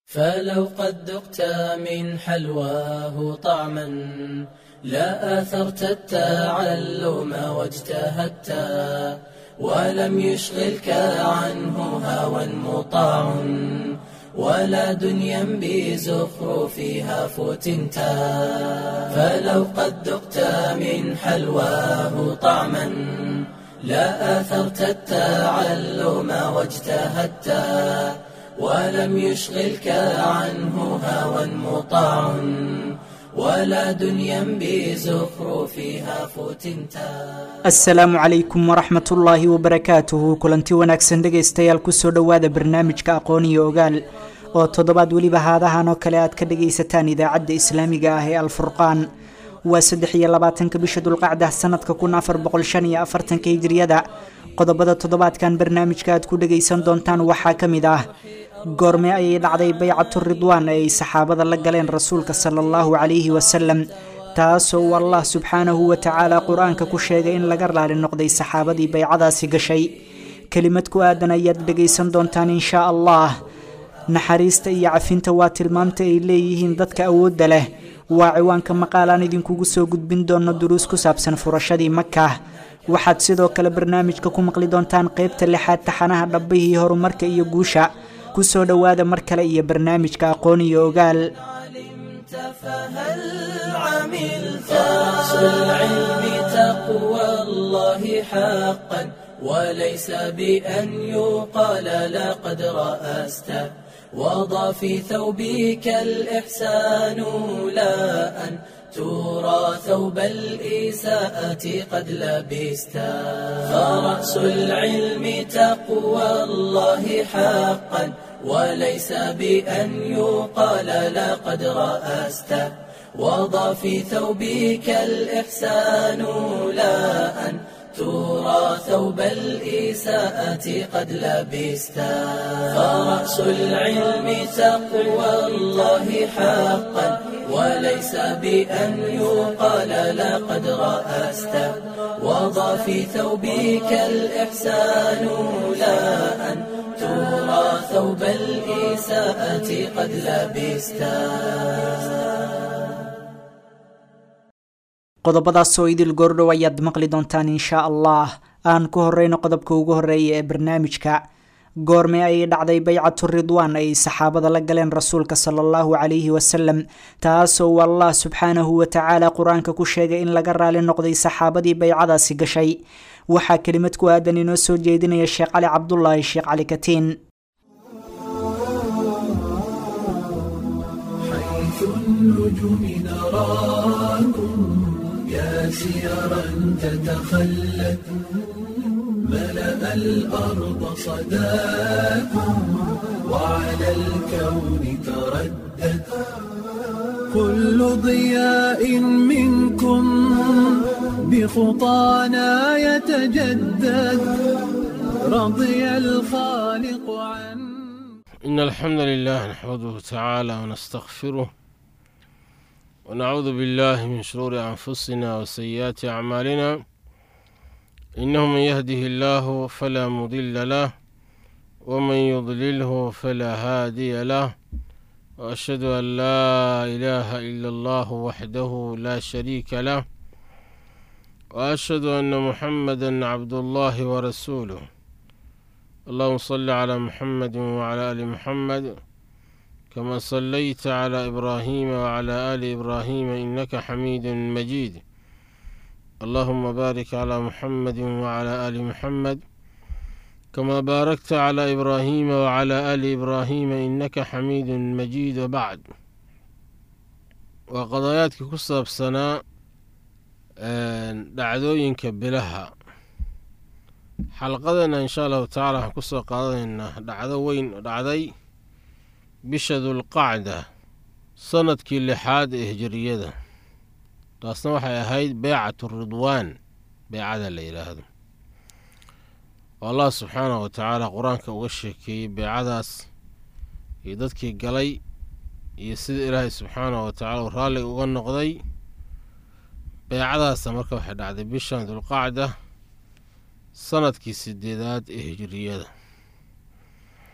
فلو قد ذقت من حلواه طعما لا آثرت التعلم واجتهدت ولم يشغلك عنه هوى مطاع ولا دنيا بزخرفها فتنت فلو قد ذقت من حلواه طعما لا آثرت التعلم واجتهدت ولم يشغلك عنه هوى مطاع ولا دنيا بزخرفها فتنتا asalaamu calaykum waraxmat ullaahi wabarakaatuhu kulanti wanaagsan dhegaystayaal kusoo dhowaada barnaamijka aqoon iyo ogaal oo toddobaad weliba haadahan oo kale aad ka dhagaysataan idaacadda islaamiga ah ee alfurqaan waa saddex iyo labaatanka bisha dulqacda sanadka kun afar boqol shan iyo afartanka hijriyada qodobada toddobaadkan barnaamijka aad ku dhagaysan doontaan waxaa ka mid ah goorme ayay dhacday baycatu ridwaan ee ay saxaabada la galeen rasuulka sala allahu calayhi wasalam taasoo uu allah subxaanahu wa tacaala qur-aanka ku sheegay in laga raali noqday saxaabadii baycadaasi gashay kelimad ku aadan ayaad dhegaysan doontaan inshaa allah naxariista iyo cafinta waa tilmaamta ay leeyihiin dadka awoodda leh waa ciwaanka maqaalaan idinkugu soo gudbin doono duruus ku saabsan furashadii maka waxaad sidoo kale barnaamijka ku maqli doontaan qeybta lixaad taxanaha dhabbihii horumarka iyo guusha kusoo dhowaada mar kale iyo barnaamijka aqoon iyo ogaal علمت فهل عملت أصل العلم تقوى الله حقا وليس بأن يقال لقد رأست وضع في ثوبك الإحسان لا أن ترى ثوب الإساءة قد لبست فرأس العلم تقوى الله حقا وليس بأن يقال لقد رأست وضع في ثوبك الإحسان لا أن ترى ثوب الإساءة قد لبست فرأس العلم تقوى الله حقا وليس بأن يقال لقد رأست وضع في ثوبك الإحسان لا أن ترى ثوب الإساءة قد لبست qodobadaas oo idil goordhow ayaad maqli doontaan inshaa allah aan ku horeyno qodobka ugu horeeya ee barnaamijka goorme ayay dhacday baycatu ridwaan ay saxaabada la galeen rasuulka sala allahu calayhi wasalam taasoo uu allah subxaanahu wa tacaala qur-aanka ku sheegay in laga raali noqday saxaabadii baycadaasi gashay waxaa kelimad ku aadan inoo soo jeedinaya sheekh cali cabdulaahi sheekh cali katiin حيث النجوم نراكم يا سيرا تتخلت ملأ الأرض صداكم وعلى الكون تردد كل ضياء منكم بخطانا يتجدد رضي الخالق عن إن الحمد لله نحمده تعالى ونستغفره ونعوذ بالله من شرور أنفسنا وسيئات أعمالنا إنه من يهده الله فلا مضل له ومن يضلله فلا هادي له وأشهد أن لا إله إلا الله وحده لا شريك له وأشهد أن محمدا عبد الله ورسوله اللهم صل على محمد وعلى آل محمد كما صليت على إبراهيم وعلى آل إبراهيم إنك حميد مجيد اللهم بارك على محمد وعلى آل محمد كما باركت على إبراهيم وعلى آل إبراهيم إنك حميد مجيد وبعد وقضاياتك كسب سنة dhacdooyinka bilaha xalqadana insha allahu tacaala waxaan kusoo qaadanaynaa dhacdo weyn oo dhacday bisha dulqacda sanadkii lixaad ee hijiriyada taasna waxay ahayd beycatu ridwaan beycada la yidhaahdo oo allah subxaanahu wa tacaala qur-aanka uga sheekeeyey beycadaas iyo dadkii galay iyo sida ilaahay subxaanahu wa tacala uu raalliga uga noqday beycadaasa marka waxay dhacday bishan dulqacda sanadkii sideedaad ee hijiriyada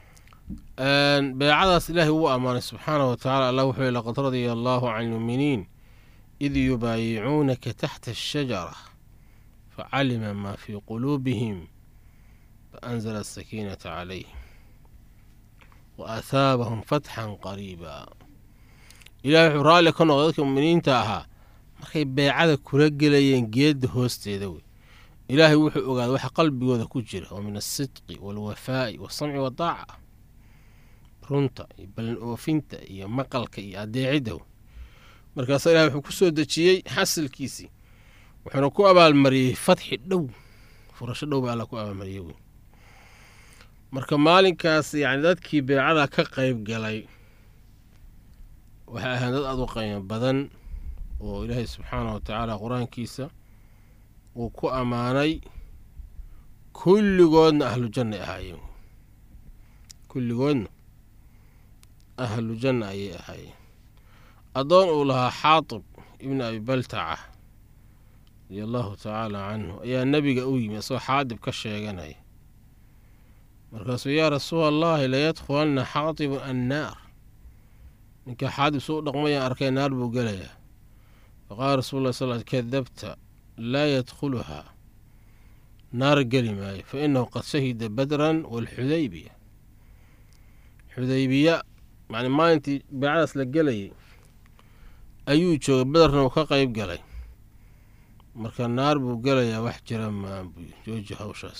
beecadaas ilaahay wuu ammaanay subxaanahu wa tacala allah wuxuu yihi laqad radia allaahu can ilmuuminiin id yubaayicuunaka taxta ashajara facalima maa fii quluubihim faanzala asakiinata calayhim wa ahaabahum fatxan qariiba ilahay wuxuu raalli ka noqday dadka muminiinta ahaa markay beecada kula gelayeen geedda hoosteeda wey ilaahay wuxuu ogaaday waxa qalbigooda ku jira oo min alsidqi waalwafaa'i waasamci waddaaca runta iyo ballan oofinta iyo maqalka iyo adeecidda wey markaasaa ilahay wuxuu ku soo dejiyey xasilkiisii wuxuuna ku abaalmariyey fatxi dhow furasho dhow baa alla ku abaalmariyey wey marka maalinkaas yacni dadkii beecada ka qayb galay waxay ahayn dad aad u qiimo badan oo ilaahay subxaanah wa tacaala qur-aankiisa uu ku ammaanay kulligoodna ahlu janna ahaayeen kulligoodna ahlu janna ayay ahaayeen addoon uu lahaa xaatib ibni abi baltaca radia allahu tacaala canhu ayaa nebiga u yimi isagoo xaadib ka sheeganaya markaasuu yaa rasuula allaahi layadkhulanna xaatibun annaar ninka xaadib suu u dhaqmayaan arkay naar buu gelayaa faqaala rasul lla sal kadabta laa yadkhuluhaa naar geli maayo fa innahu qad shahida badran waalxudaybiya xudaybiya macni maalintii beecadaas la gelayay ayuu joogay bederna uu ka qayb galay marka naar buu gelayaa wax jira maan buu jooji hawshaas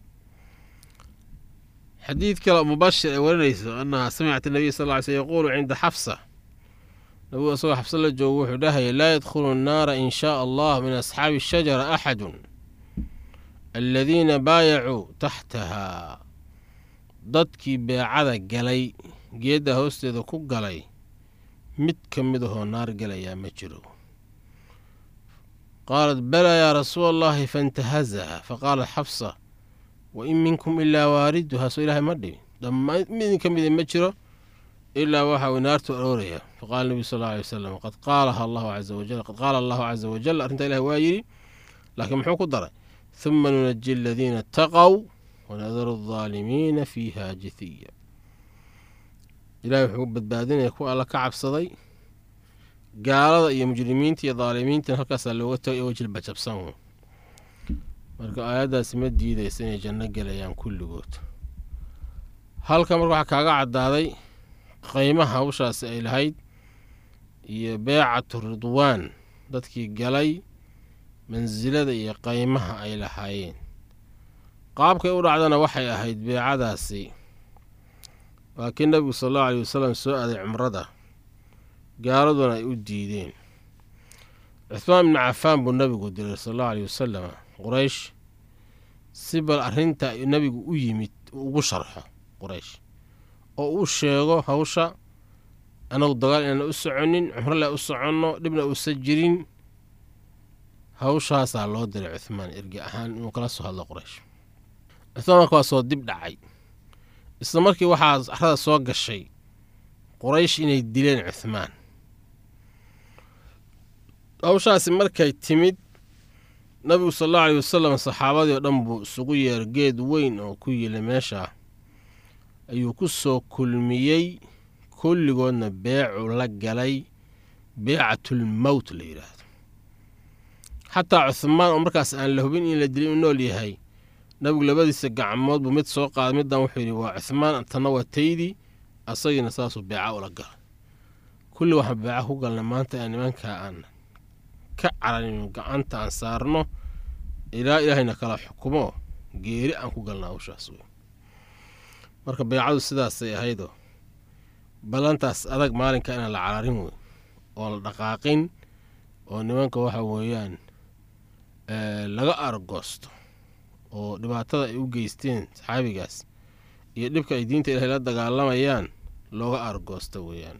xadiid kale mubashir ay warinayso annaha samicat nabiy sal ly sl yaquulu cinda xafsa nabigu isagoo xafsa la joogo wuxuu dhahaya laa yadkhulu nnaara in shaa allah min asxaabi ashajara axadun aladiina baayacuu taxtahaa dadkii beecada galay geedda hoosteeda ku galay mid ka mid ahoo naar gelayaa ma jiro qaalat balaa yaa rasuula allahi faintahazaha faqaalat xafsa wa in minkum ilaa waariduhaa soo ilaahay ma dhibin dhammaan mid idin ka mida ma jiro ilaa waxa uu naartu arooraya faqala nebiyu sal alla alay wasalam qad qaalaha allahu caza wajal qad qaala allahu caza wajal arrintaa ilahi waa yidhi laakiin muxuu ku daray huma nunaji aladiina ataqow wanadaru aldaalimiina fiiha jithiya ilahay wuxuu badbaadinaya kuwa alla ka cabsaday gaalada iyo mujrimiinta iyo daalimiintan halkaasaa looga tagay oo jilbajabsan marka aayaddaasi ma diidaysa inay janno gelayaan kulligood halka marka waxaa kaaga caddaaday qiimaha hawshaasi ay lahayd iyo beecatu ridwaan dadkii galay mansilada iyo qaymaha ay lahaayeen qaabkay u dhacdana waxay ahayd beecadaasi waa kii nebigu sal allahu aleyh wasalam soo aaday cumrada gaaladuna ay u diideen cuhmaan ibnu cafaan buu nebigu diray sal allahu aleyh wasalam quraysh si bal arrinta nebigu u yimid uu ugu sharxo quraysh oo uu sheego hawsha anagu dagaal inaana u soconin cumro le u soconno dhibna uusan jirin hawshaasaa loo diray cuhmaan erge ahaan inuu kala soo hadlo quraysh cuhmaan marka waa soo dib dhacay isla markii waxaa arada soo gashay quraysh inay dileen cuhmaan hawshaasi markay timid nabigu sal allahu aleyh wasalam saxaabadii oo dhan buu isugu yeer geed weyn oo ku yila meesha ayuu ku soo kulmiyey kulligoodna beecu la galay beecatulmowt la yidhaahdo xataa cuhmaan oo markaas aan la hubin in la dilin uu nool yahay nabigu labadiisa gacmood buu mid soo qaaday middan wuxuu yidhi waa cuhmaan tanna waa taydii asagiina saasuu beeca ula galay kulli waxaan beeca ku galnay maanta aan nimankaa aan ka caranin gacanta aan saarno ilaa ilaahayna kala xukumo geeri aan ku galna hawshaas wey marka beecadu sidaasay ahaydoo ballantaas adag maalinka inaan la cararin wey oo la dhaqaaqin oo nimanka waxa weeyaan laga argoosto oo dhibaatada ay u geysteen saxaabigaas iyo dhibka ay diinta ilahay la dagaalamayaan looga argoosto weeyaan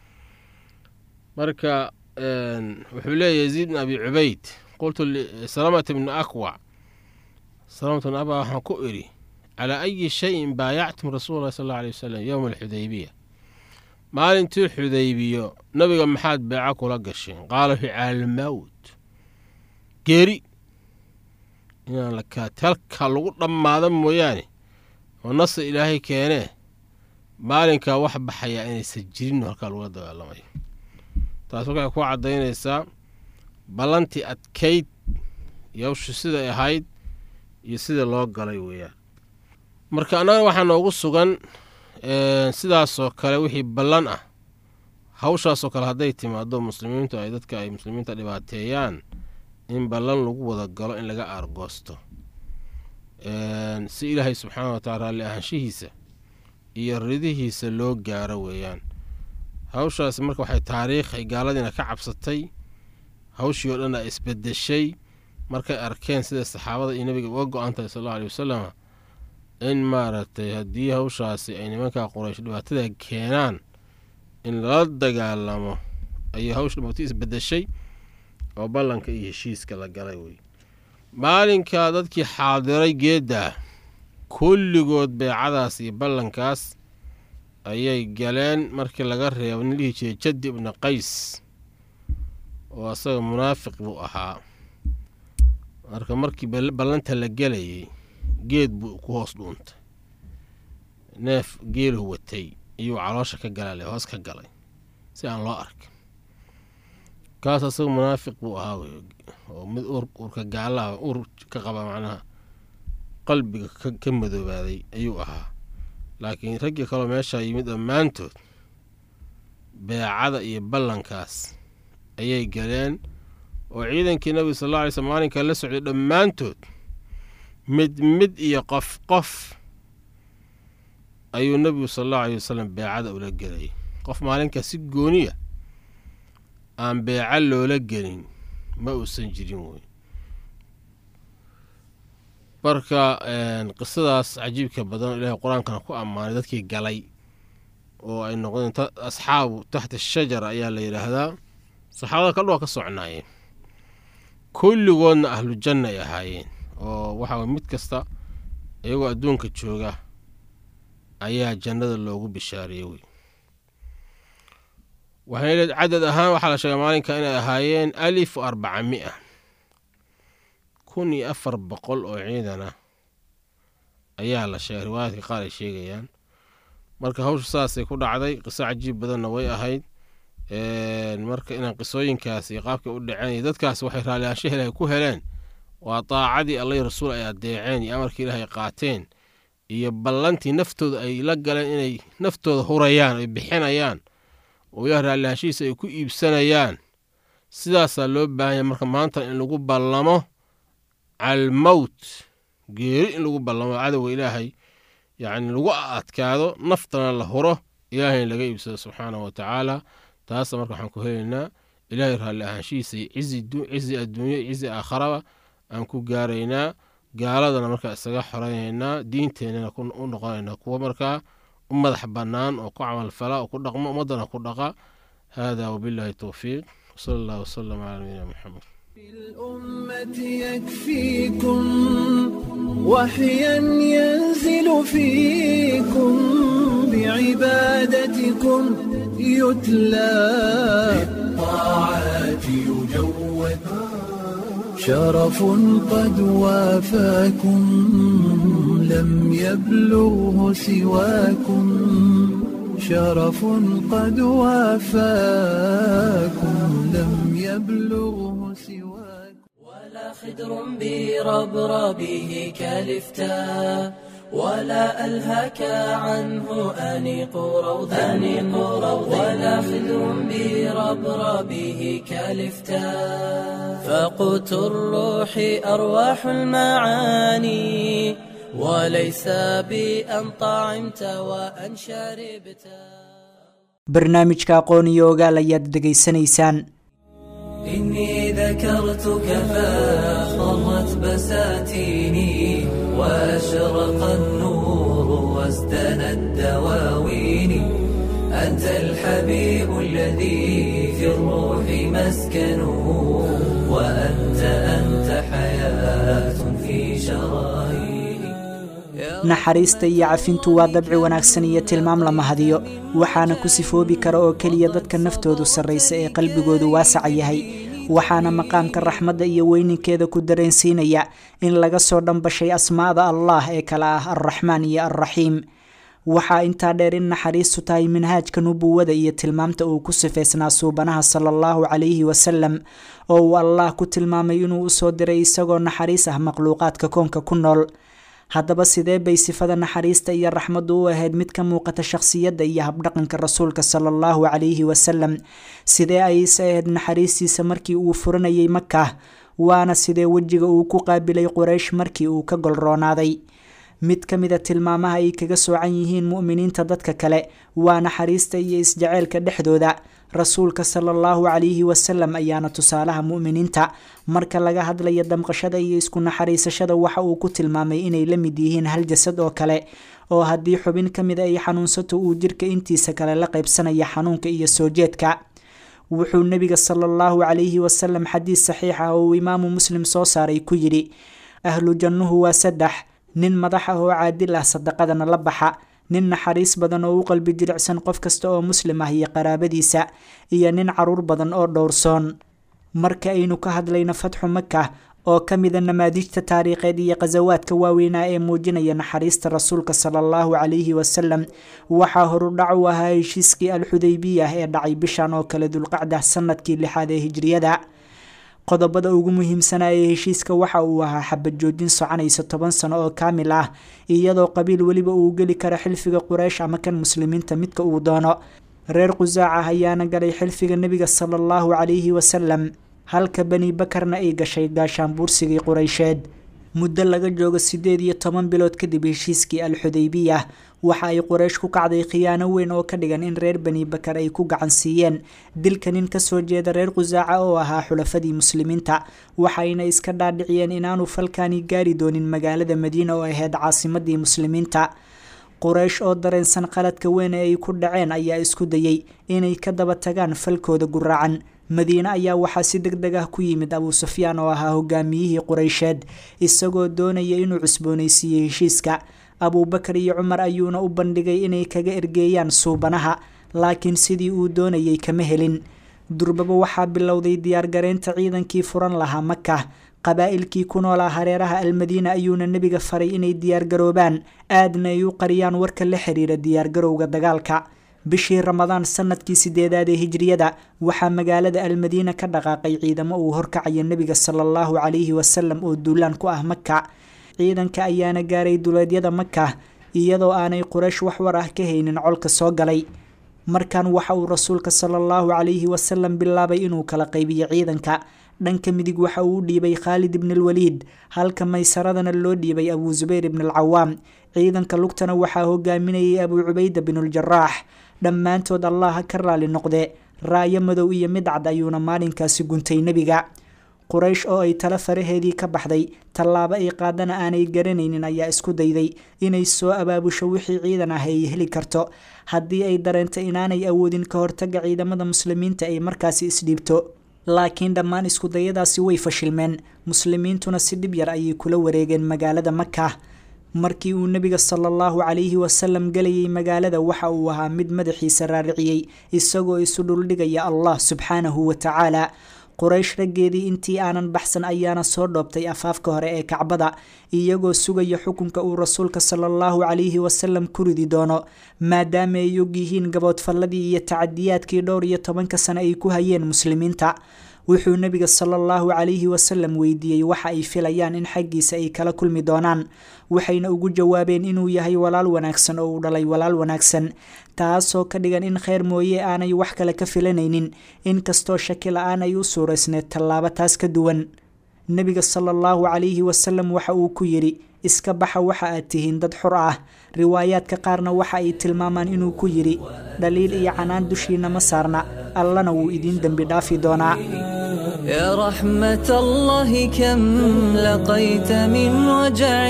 marka wuxuu leeyahy yaziid bin abi cubayd qultu salamata bni akwac salamata bni akwac waxaan ku idhi calaa ayi shayin baayactum rasuula llahi sal alla alay wasalam yowma alxudaybiya maalintii xudaybiyo nabiga maxaad beeca kula gasheen qaala fi caalmawt geeri inaan la kaati halkaa lagu dhammaada mooyaane oo nasa ilaahay keenee maalinkaa wax baxayaa inaysan jirin halkaa lagula dagaalamayo taas waxay ku caddaynaysaa ballantii adkayd yowshu siday ahayd iyo sida loo galay weeyaan marka annaga waxaa noogu sugan sidaasoo kale wixii ballan ah hawshaasoo kale hadday timaado muslimiintu ay dadka ay muslimiinta dhibaateeyaan in ballan lagu wada galo in laga aargoosto si ilaahay subxaana wa tacala raalli ahaanshihiisa iyo ridihiisa loo gaaro weeyaan hawshaasi marka waxay taariikh ay gaaladiina ka cabsatay hawshii oo dhan a isbedeshay markay arkeen sida saxaabada iyo nebiga uga go-an tahay sal allau aley wasalam in maaragtay haddii hawshaasi ay nimankaa quraysh dhibaatada keenaan in lala dagaalamo ayay hawsha dhibaato isbedeshay oo ballanka iyo heshiiska la galay wey maalinka dadkii xaadiray geedda kulligood beecadaas iyo ballankaas ayay galeen markii laga reebo nin dhihi jiray jaddi ibni qays oo asaga munaafiq buu ahaa marka markii ballanta la gelayay geed buu ku hoos dhuuntay neef geeluhu watay iyuu caloosha ka galale hoos ka galay si aan loo arkin kaas asaga munaafiq buu ahaa wey oo mid urka gaalaha ur ka qaba macnaha qalbiga ka madoobaaday ayuu ahaa laakiin raggii kaloo meeshaa yimid dhammaantood beecada iyo ballankaas ayay galeen oo ciidankii nabiga sal alla alay slm maalinka la socday dhammaantood mid mid iyo qof qof ayuu nebigu sal allahu aleyh wasalam beecada ula gelayay qof maalinkaa si gooniya aan beeca loola gelin ma uusan jirin wey marka qisadaas cajiibka badan ilaahay qur-aankana ku ammaanay dadkii galay oo ay noqdeen asxaabu taxta shajara ayaa la yidhaahdaa saxaabada kaldha waa ka socnaayeen kulligoodna ahlu janna ay ahaayeen oo waxaa mid kasta iyagoo adduunka jooga ayaa jannada loogu bishaariyey wey waxayna cadad ahaan waxaa la sheegay maalinka inay ahaayeen alif wa arbaca mia kun iyo afar boqol oo ciidan ah ayaa la sheegay riwaayaadka qaar ay sheegayaan marka hawsha saasay ku dhacday qiso cajiib badanna way ahayd marka inaan qisooyinkaas iyo qaabkay u dhaceen iyo dadkaas waxay raallihaansha ilaahay ku heleen waa daacadii allahi rasuul ay adeeceen iyo amarkii ilaahay qaateen iyo ballantii naftooda ay la galeen inay naftooda hurayaan ay bixinayaan oo ilaah raallihaanshihiisa ay ku iibsanayaan sidaasaa loo baahanya marka maanta in lagu ballamo calmowt geeri in lagu ballamo cadowga ilaahay yacni lagu adkaado naftana la huro ilaahayna laga iibsado subxaanahu wa tacaala taasa marka waxaan ku helaynaa ilaahay raalli ahaanshihiisa iyo cizi adduunya iyo cizi aakharaba aan ku gaaraynaa gaaladana markaa isaga xoraynaynaa diinteennana u noqonaynaa kuwa markaa u madax bannaan oo ku camalfala oo ku dhaqmo ummaddana ku dhaqa hada wabillahi towfiiq wsala allah wasalam calaa nabiyina moxamed الأمة يكفيكم وحيا ينزل فيكم بعبادتكم يتلى الطاعات يجود شرف قد وافاكم لم يبلغه سواكم شرف قد وافاكم لم يبلغه سواكم ولا خدر بربربه كالفتاء ولا ألهك عنه أنيق روض أنيق روض ولا خدر بربربه كالفتاء فقوت الروح أرواح المعاني وليس بأن طعمت وأن شربت barnaamijka aqoon iyo ogaal ayaad dhegaysanaysaan إني ذكرتك فاخضرت بساتيني وأشرق النور وازدنت دواويني أنت الحبيب الذي في الروح مسكنه وأنت أنت حياة في شراييني naxariista iyo cafintu waa dabci wanaagsan iyo tilmaam la mahadiyo waxaana ku sifoobi kara oo keliya dadka naftoodu sarraysa ee qalbigoodu waasaca yahay waxaana maqaamka raxmadda iyo weyninkeeda ku dareensiinaya in laga soo dhambashay asmaada allah ee kale ah alraxmaan iyo alraxiim waxaa intaa dheer in naxariistu tahay minhaajka nubuwada iyo tilmaamta uu ku sifaysnaa suubanaha sala allahu calayhi wasalam oo uu allah ku tilmaamay inuu usoo diray isagoo naxariis ah makhluuqaadka koonka ku nool haddaba sidee bay sifada naxariista iyo raxmaddu u ahayd mid ka muuqata shakhsiyadda iyo habdhaqanka rasuulka sala allahu calayhi wasalam sidee ayse ahayd naxariistiisa markii uu furanayay maka waana sidee wejiga uu ku qaabilay quraysh markii uu ka golroonaaday mid ka mida tilmaamaha ay kaga soocan yihiin mu'miniinta dadka kale waa naxariista iyo isjaceylka dhexdooda rasuulka sala allahu calayhi wasalam ayaana tusaalaha mu'miniinta marka laga hadlaya damqashada iyo isku naxariisashada waxa uu ku tilmaamay inay la mid yihiin hal jasad oo kale oo haddii xubin ka mid ay xanuunsato uu jirka intiisa kale la qaybsanaya xanuunka iyo soo jeedka wuxuu nebiga sala allahu calayhi wasalam xadiis saxiix ah oo uu imaamu muslim soo saaray ku yidhi ahlu jannuhu waa saddex nin madax ah oo caadil ah sadaqadana la baxa nin naxariis badan oo u qalbi jilicsan qof kasta oo muslim ah iyo qaraabadiisa iyo nin caruur badan oo dhowrsoon marka aynu ka hadlayno fatxu maka oo ka mida namaadiijta taariikheed iyo khasawaadka waaweynaa ee muujinaya naxariista rasuulka sala allahu calayhi wasalam waxaa horudhac u ahaa heshiiskii alxudaybiyah ee dhacay bishan oo kale dulqacda sanadkii lixaad ee hijriyada qodobada ugu muhiimsanaa ee heshiiska waxa uu ahaa xabad joojin soconaysa toban sano oo kaamil ah iyadoo qabiil weliba uu geli karo xilfiga quraysh ama kan muslimiinta midka uu doono reer qusaac ah ayaana galay xilfiga nebiga sala allahu calayhi wasalam halka bani bakarna ay gashay gaashaanbuursigii quraysheed muddo laga joogo siddeed iyo toban bilood kadib heshiiskii alxudaybiyah waxa ay quraysh ku kacday khiyaano weyn oo ka dhigan in reer bani bakar ay ku gacan siiyeen dilka nin kasoo jeeda reer qusaaca oo ahaa xulafadii muslimiinta waxayna iska dhaadhiciyeen inaanu falkani gaari doonin magaalada madiina oo ahayd caasimadii muslimiinta quraysh oo dareensan qaladka weyn ee ay ku dhaceen ayaa isku dayey inay ka daba tagaan falkooda guraacan madiine ayaa waxaa si deg deg ah ku yimid abuu sufyaan oo ahaa hogaamiyihii quraysheed isagoo doonaya inuu cusboonaysiiyey heshiiska abuubakar iyo cumar ayuuna u bandhigay inay kaga ergeeyaan suubanaha laakiin sidii uu doonayay kama helin durbaba waxaa bilowday diyaargareynta ciidankii furan lahaa maka qabaa'ilkii ku noolaa hareeraha almadiina ayuuna nebiga faray inay diyaargaroobaan aadna ay u qariyaan warka la xiriira diyaargarowga dagaalka bishii ramadaan sanadkii sideedaad ee hijriyada waxaa magaalada almadiina ka dhaqaaqay ciidamo uu horkacaya nebiga sala allahu calayhi wasalam oo duulaan ku ah maka ciidanka ayaana gaaray duleedyada maka iyadoo aanay quraysh wax war ah ka haynin colka soo galay markan waxa uu rasuulka sala allahu calayhi wasalam bilaabay inuu kala qaybiyo ciidanka dhanka midig waxa uu u dhiibay khaalid ibnalwaliid halka maysaradana loo dhiibay abuu zubayr ibnalcawaam ciidanka lugtana waxaa hogaaminayay abuu cubayda binuuljaraax dhammaantood allah ha ka raali noqde raayo madow iyo mid cad ayuuna maalinkaasi guntay nebiga quraysh oo ay tala faraheedii ka baxday tallaabo ay qaadana aanay garanaynin ayaa isku dayday inay soo abaabusho wixii ciidan ah ay heli karto haddii ay dareento inaanay awoodin ka hortaga ciidamada muslimiinta ay markaasi isdhiibto laakiin dhammaan iskudayadaasi way fashilmeen muslimiintuna si dhib yar ayay kula wareegeen magaalada maka markii uu nebiga sala allahu calayhi wasalam gelayay magaalada waxa uu ahaa mid madaxiisa raariciyey isagoo isu dhuldhigaya allah subxaanahu wa tacaala quraysh raggeedii intii aanan baxsan ayaana soo dhoobtay afaafka hore ee kacbada iyagoo sugaya xukunka uu rasuulka sala allahu calayhi wasalam ku ridi doono maadaama ay og yihiin gaboodfalladii iyo tacadiyaadkii dhowr iyo tobanka sane ay ku hayeen muslimiinta wuxuu nebiga sala allahu calayhi wasalam weydiiyey waxa ay filayaan in xaggiisa ay kala kulmi doonaan waxayna ugu jawaabeen inuu yahay walaal wanaagsan oo uu dhalay walaal wanaagsan taasoo ka dhigan in kheyr mooye aanay wax kale ka filanaynin inkastoo shaki la-aan ay u suuraysneed tallaabo taas ka duwan nebiga sala allahu calayhi wasalam waxa uu ku yidhi iska baxa waxa aad tihiin dad xur ah riwaayaadka qaarna waxa ay tilmaamaan inuu ku yidhi dhaliil iyo canaan dushiina ma saarna allana wuu idiin dembi dhaafi doonaa يا رحمة الله كم لقيت من وجع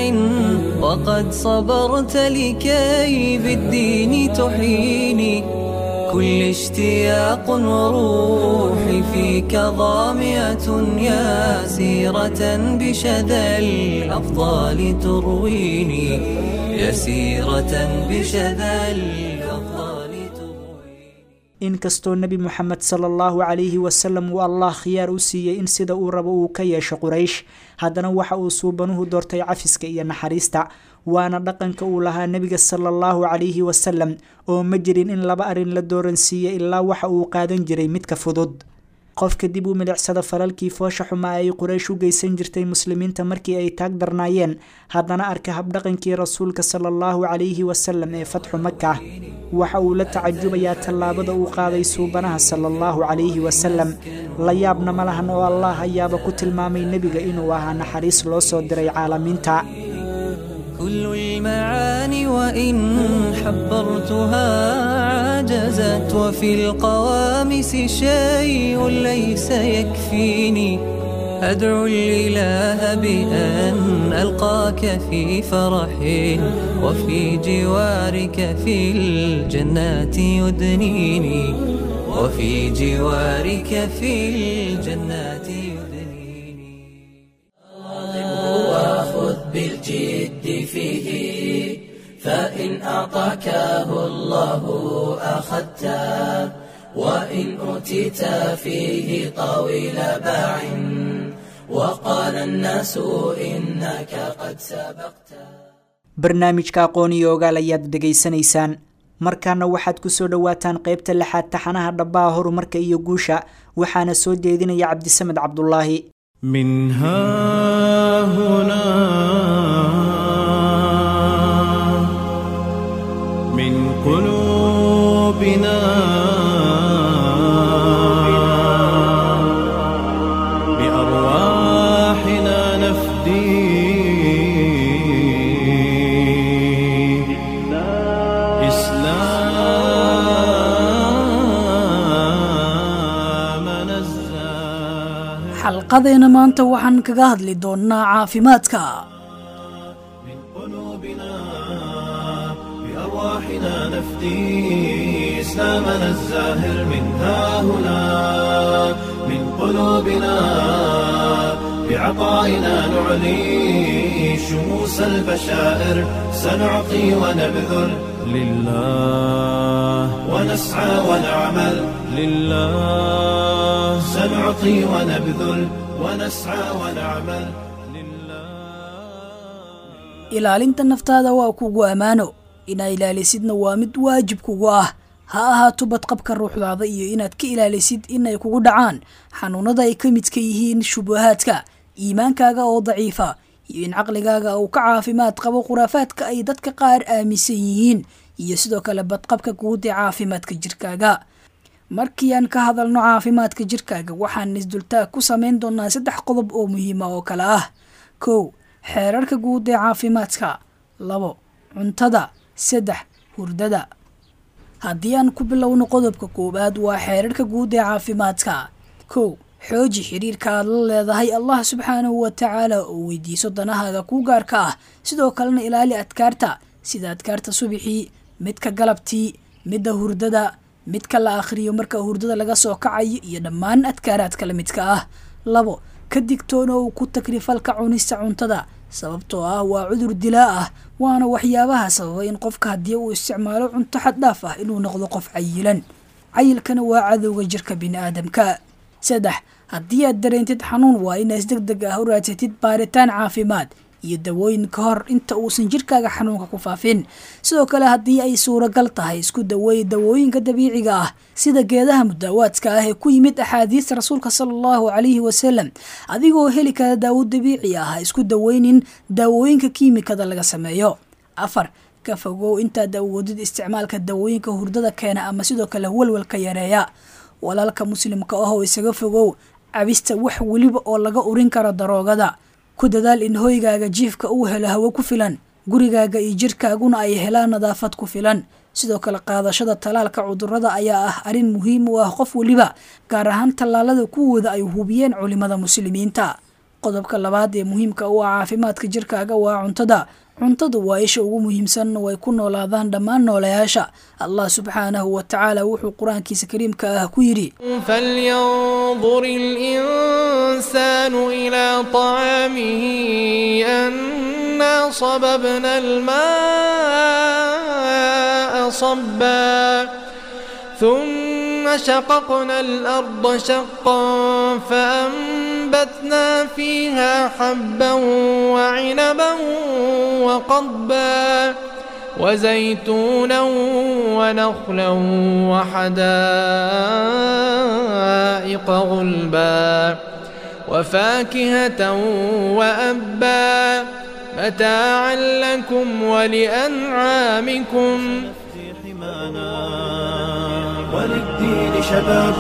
وقد صبرت لكي بالدين تحيني كل اشتياق وروحي فيك ضامية يا سيرة بشذا الأفضال ترويني يا سيرة بشذا الأفضال ترويني inkastoo nebi moxamed sala allahu calayhi wasalam uu allah khiyaar u siiyey in sida uu rabo uu ka yeesho quraysh haddana waxa uu suubanuhu doortay cafiska iyo naxariista waana dhaqanka uu lahaa nebiga sala allahu calayhi wasalam oo ma jirin in laba arrin la dooransiiye ilaa waxa uu qaadan jiray midka fudud qofka dib u milicsada falalkii foosha xumaa ay quraysh u geysan jirtay muslimiinta markii ay taag darnaayeen haddana arka habdhaqankii rasuulka sala allahu calayhi wasalam ee fatxu maka waxa uu la tacajubayaa tallaabada uu qaaday suubanaha sala allahu calayhi wasalam la yaabna ma lahan oo allah ayaaba ku tilmaamay nebiga inuu ahaa naxariis loo soo diray caalamiinta كل المعاني وإن حبرتها عجزت وفي القوامس شيء ليس يكفيني أدعو الإله بأن ألقاك في فرح وفي جوارك في الجنات يدنيني وفي جوارك في الجنات يدنيني وخذ بالجد فيه فإن أعطاكه الله أخذته وإن أوتيت فيه طويل باع وقال الناس إنك قد سبقت barnaamijka aqoon iyo ogaal ayaad dhegaysanaysaan markaana waxaad ku soo dhowaataan qaybta lixaad taxanaha dhabbaha horumarka iyo guusha waxaana soo jeedinaya cabdisamed cabdulaahi من ها هنا من قلوبنا بأرواحنا نفدي إسلام نزاه xalqadeena maanta waxaan kaga hadli doonnaa caafimaadka قلوبنا بأرواحنا نفدي إسلامنا الزاهر من ها هنا من قلوبنا بعطائنا نعلي شموس البشائر سنعطي ونبذل لله ونسعى ونعمل لله سنعطي ونبذل ونسعى ونعمل لله ilaalinta naftaada waa kugu ammaano inaa ilaalisidna waa mid waajib kugu ah ha ahaato badqabka ruuxdaada iyo inaad ka ilaalisid inay kugu dhacaan xanuunada ay ka midka yihiin shubahaadka iimaankaaga oo daciifa iyo in caqligaaga uu ka caafimaad qabo khuraafaadka ay dadka qaar aaminsan yihiin iyo sidoo kale badqabka guud ee caafimaadka jirkaaga markii aan ka hadalno caafimaadka jirkaaga waxaan isdultaag ku samayn doonaa saddex qodob oo muhiima oo kale ah kow xeerarka guud ee caafimaadka labo cuntada saddex hurdada haddii aan ku bilowno qodobka koowaad waa xeerarka guud ee caafimaadka kow xooji xiriirka aad la leedahay allah subxaanahu wa tacaala oo weydiiso danahaaga kuu gaarka ah sidoo kalena ilaali adkaarta sida adkaarta subixii midka galabtii midda hurdada midka la akhriyo marka hurdada laga soo kacayo iyo dhammaan adkaaraadka la midka ah labo ka digtoonow ku takrifalka cunista cuntada sababtoo ah waa cudur dilaa ah waana waxyaabaha sababa in qofka haddii uu isticmaalo cunto xaddhaaf ah inuu noqdo qof cayilan cayilkana waa cadowga jirka bini'aadamka saddex haddii aad dareentid xanuun waa inaad si deg deg ah u raadsatid baaritaan caafimaad iyo dawooyin ka hor inta uusan jirkaaga xanuunka ku faafin sidoo kale haddii ay suuragal tahay isku daweey dawooyinka dabiiciga ah sida geedaha mudaawaadka ah ee ku yimid axaadiista rasuulka sala allahu calayhi wasalam adigoo heli kara daawo dabiici ah ha isku daweynin daawooyinka kiimikada laga sameeyo afar ka fogow intaad awoodid isticmaalka dawooyinka hurdada keena ama sidoo kale walwalka yareeya walaalka muslimka ah oo isaga fogow cabista wax weliba oo laga urin karo daroogada ku dadaal in hoygaaga jiifka uu helo hawo ku filan gurigaaga iyo jirkaaguna ay helaan nadaafad ku filan sidoo kale qaadashada tallaalka cudurada ayaa ah arrin muhiim u ah qof weliba gaar ahaan tallaalada kuwooda ay hubiyeen culimada muslimiinta qodobka labaad ee muhiimka u ah caafimaadka jirkaaga waa cuntada cuntadu waa isha ugu muhiimsan oo ay ku noolaadaan dhammaan noolayaasha allah subxaanahu wa tacaala wuxuu qur-aankiisa kariimka ah ku yidhi فلينظر الإنسان إلى طعامه أنا صببنا الماء صبا ثم شققنا الأرض شقا فأنبتنا وأنبتنا فيها حبا وعنبا وقضبا وزيتونا ونخلا وحدائق غلبا وفاكهة وأبا متاعا لكم ولأنعامكم حمانا وللدين شباب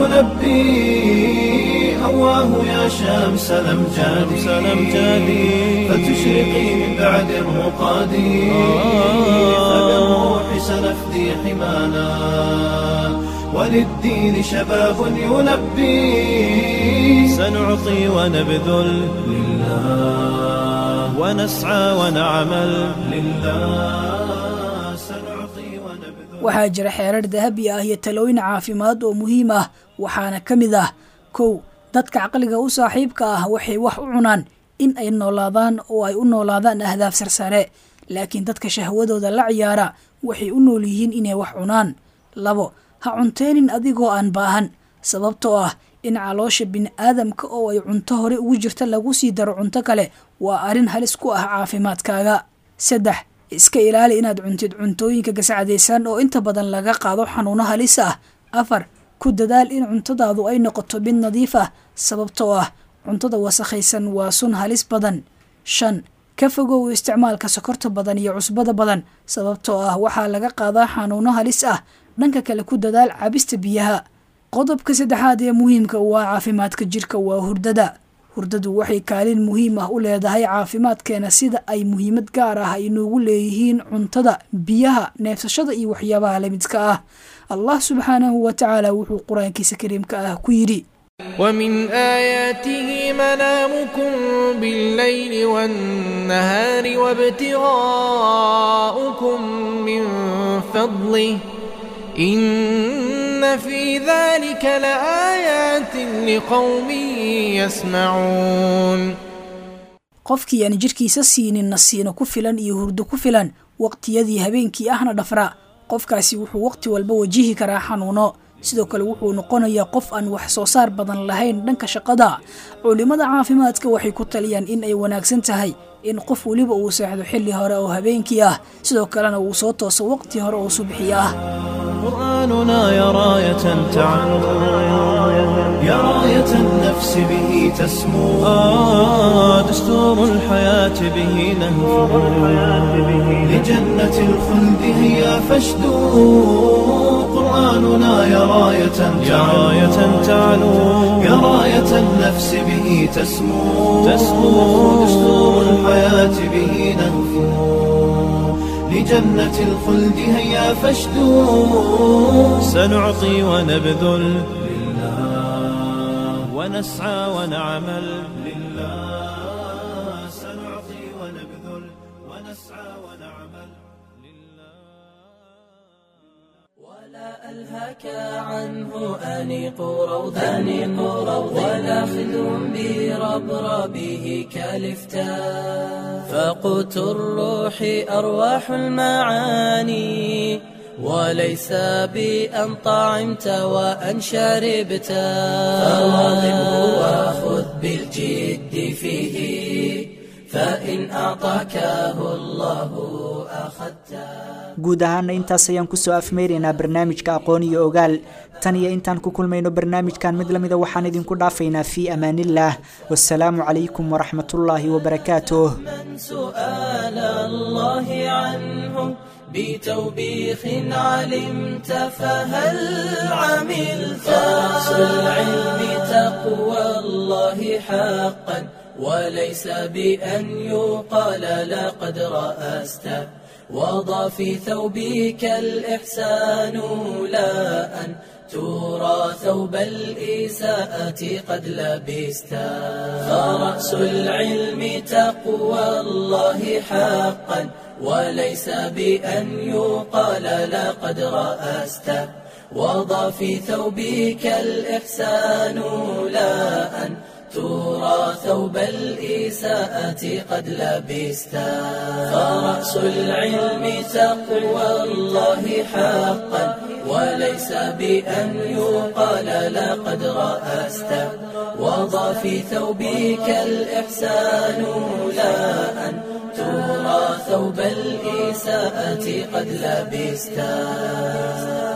يلبي هواه يا شمس الأمجاد سلمجادي فتشرقي من بعد الرقاد فبالروح سنفدي حمانا وللدين شباب يلبي سنعطي ونبذل لله ونسعى ونعمل لله سنعطي ونبذل waxaa jira xeerar dahabi ah iyo talooyin caafimaad oo muhiim ah waxaana ka mid ah kow dadka caqliga u saaxiibka ah waxay wax u cunaan in ay noolaadaan oo ay u noolaadaan ahdaaf sarsare laakiin dadka shahwadooda la ciyaara waxay u nool yihiin inay wax cunaan labo ha cunteenin adigoo aan baahan sababtoo ah in caloosha bini'aadamka oo ay cunto hore ugu jirta lagu sii daro cunto kale waa arrin halis ku ah caafimaadkaaga saddex iska ilaali inaad cuntid cuntooyinka gascadaysan oo inta badan laga qaado xanuuno halis ah afar ku dadaal in cuntadaadu ay noqoto mid nadiif ah sababtoo ah cuntada wasakhaysan waa sun halis badan shan ka fogow isticmaalka sokorta badan iyo cusbada badan sababtoo ah waxaa laga qaadaa xanuuno halis ah dhanka kale ku dadaal cabista biyaha qodobka saddexaad ee muhiimka u ah caafimaadka jirka waa hurdada hurdadu waxay kaalin muhiim ah u leedahay caafimaadkeena sida ay muhiimad gaar ah ay noogu leeyihiin cuntada biyaha neefsashada iyo waxyaabaha lamidka ah allah subxaanahu wa tacaala wuxuu qur-aankiisa kariimka ah ku yidhi ومن آياته منامكم بالليل والنهار وابتغاؤكم من فضله إن في ذلك لآيات لقوم يسمعون qofkii aan jirkiisa siinin nasiino ku filan iyo hurdo ku filan waqtiyadii habeenkii ahna dhafra qofkaasi wuxuu waqti walba wajihi karaa xanuuno sidoo kale wuxuu noqonayaa qof aan wax soo saar badan lahayn dhanka shaqada culimmada caafimaadka waxay ku taliyaan in ay wanaagsan tahay in qof weliba uu seexdo xilli hore oo habeenkii ah sidoo kalena uu soo tooso waqti hore oo subxi ah قرآننا يا راية تعلو يا راية النفس به تسمو آه دستور الحياة به نهفو لجنة الخلد هيا فاشدو قرآننا يا راية يا راية تعلو يا راية النفس به تسمو تسمو دستور الحياة به نهفو لجنة الخلد هيا فاشدو سنعطي ونبذل لله ونسعى ونعمل لله سنعطي ونبذل ونسعى ونعمل ولا ألهك عنه أنيق روض أنيق روض ولا خذ بربربه كالفتاء فقوت الروح أرواح المعاني وليس بأن طعمت وأن شربت فواظبه وخذ بالجد فيه فإن أعطاكه الله أخذته guud ahaana intaas ayaan kusoo afmeyraynaa barnaamijka aqoon iyo ogaal tan iyo intaan ku kulmayno barnaamijkan mid lamida waxaan idinku dhaafaynaa fii amaanillaah wasalaamu calaykum waraxmatullaahi wabarakaatuh من سؤال الله عنه بتوبيخ علمت فهل عملت رأس العلم تقوى الله حقا وليس بأن يقال لقد رأست وضع في ثوبك الإحسان لا أن ترى ثوب الإساءة قد لبست فرأس العلم تقوى الله حقا وليس بأن يقال لقد رأست وضع في ثوبك الإحسان لا أن ترى ثوب الإساءة قد لبست فرأس العلم تقوى الله حقا وليس بأن يقال لقد رأست وضع في ثوبك الإحسان لا أن ترى ثوب الإساءة قد لبستا